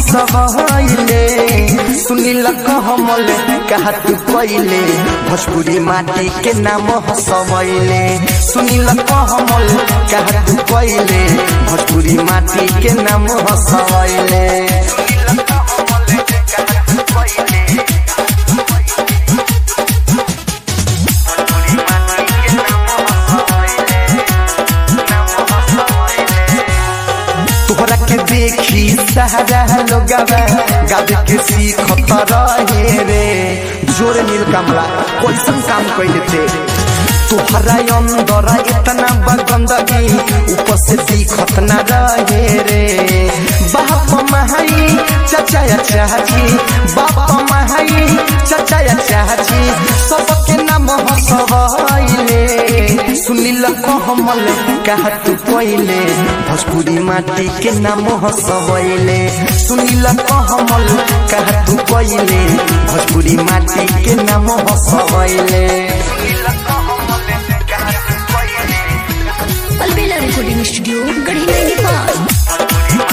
हसबैले सुनील कहमल कहा तू कैले भोजपुरी माटी के नाम हसबैले सुनील कहमल कहा तू कैले भोजपुरी माटी के नाम हसबैले तोहरा के देखी सहारा लोगवा गावे के सीखत रहे रे जोर नील कमला कैसन काम कैले थे तोहरा अंदर इतना बगंदगी ऊपर से दिखत न रहे रे बाप महाई चाचा या चाची बाप महाई चाचा या चाची सबके नाम हसबैले सुनील कहमल कहा तू कैले भोजपुरी माटी के नाम हसबैले सुनील कहमल कहा तू कैले भोजपुरी माटी के नाम हसबैले अलबेला रिकॉर्डिंग स्टूडियो गढ़ी नेपाल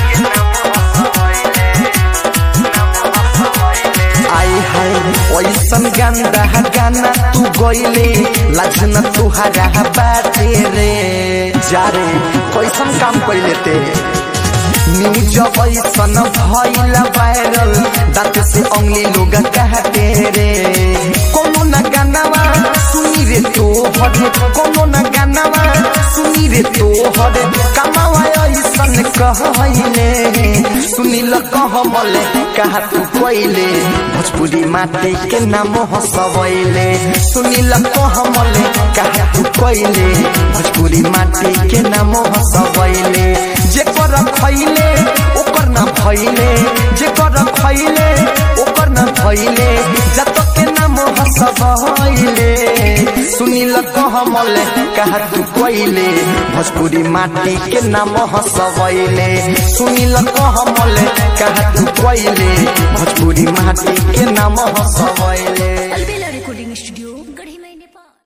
आई हाय ऐसन गंदा गाना तू गइले लाजन तुहरा बाटे रे जा रे कैसन काम कैले ते न्यूज ऐसन भइल वायरल दांत से अंगली लोग कहते रे कोनो न गानावा सुनी रे तो हरे कोनो न गानावा सुनी रे तो हरे कमावा ऐसन कहले सुनील कहमल कहा तू कैले भोजपुरी माटी के नाम हसबैले सुनील कहमल कहा तू कैले भोजपुरी माटी के नाम हसबैले जे कर खैले ओकर न भैले जे कर खैले ओकर न भैले जत के नाम हसबैले सुनील कहमल कहा तू कैले भोजपुरी माटी के नाम हसबैले सुनील कहमल कहा तू कैले भोजपुरी माटी के नाम हसबैले अलबेला